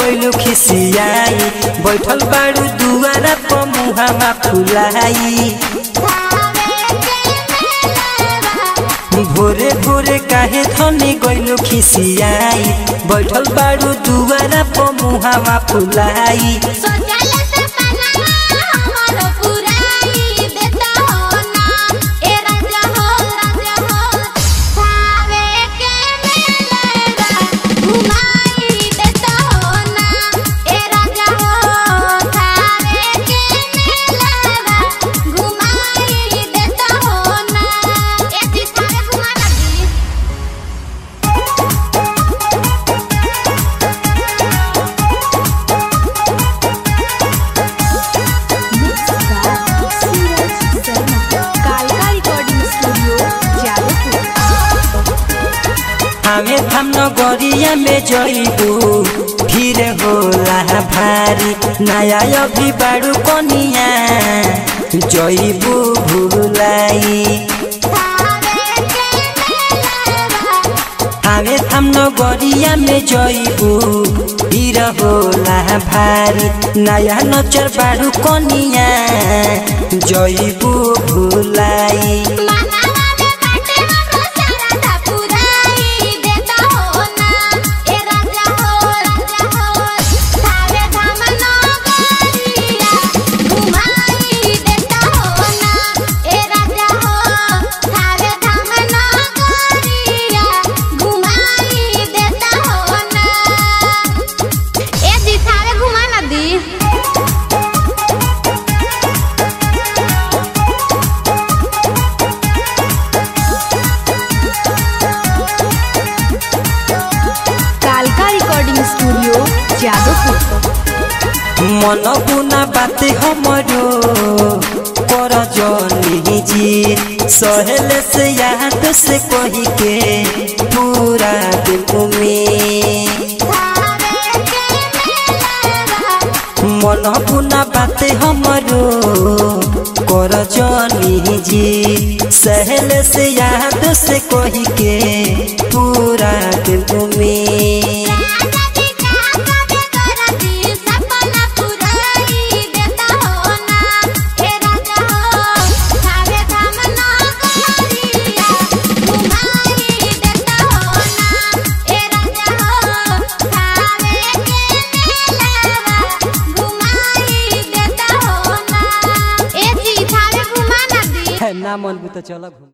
गइलू खिसियाई बैठल बाड़ू दुआरा पर मुहामा फुलाई भोरे भोरे काहे धनी गइलू खिसियाई बैठल बाड़ू दुआरा पर मुहामा फुलाई कालका रिकॉर्डिंग स्टूडियो जादवपुर हमें थम नगरिया में जइबू फिर होला भारी नया अभी बाड़ू कनिया जइबू भूलाई हमें थम नगरिया में जइबू फिर होला भारी नया नचर बाड़ू कनिया जइबू भूलाई घुमा ना दी कालका रिकॉर्डिंग स्टूडियो जादवपुर मन बुना बाते हमरो कर जनी जी सहेल से याद से कही के पूरा दिल में मन बुना बाते हमरो कर जनी जी सहेल से याद से कही के पूरा दिल में ना मन तो चल घूम